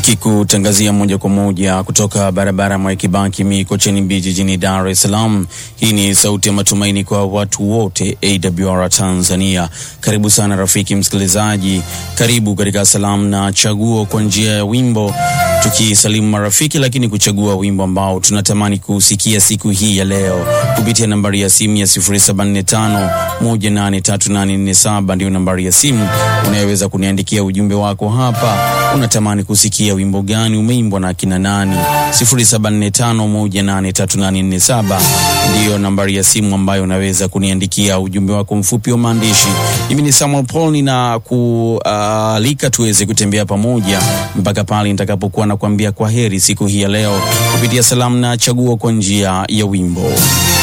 Nikikutangazia moja kwa moja kutoka barabara Mwai Kibaki Mikocheni B jijini Dar es Salaam. Hii ni sauti ya matumaini kwa watu wote AWR Tanzania. Karibu sana rafiki msikilizaji, karibu katika salamu na chaguo kwa njia ya wimbo, tukisalimu marafiki, lakini kuchagua wimbo ambao tunatamani kusikia siku hii ya leo kupitia nambari ya simu ya 0745183847 ndio nambari ya simu unayoweza kuniandikia ujumbe wako hapa. Unatamani kusikia wimbo gani umeimbwa na kina nani? 0745183847 ndiyo nambari ya simu ambayo unaweza kuniandikia ujumbe wako mfupi wa maandishi. Mimi ni Samuel Paul, nina kualika tuweze kutembea pamoja mpaka pale nitakapokuwa nakuambia kwa heri siku hii ya leo kupitia salamu na chaguo kwa njia ya wimbo.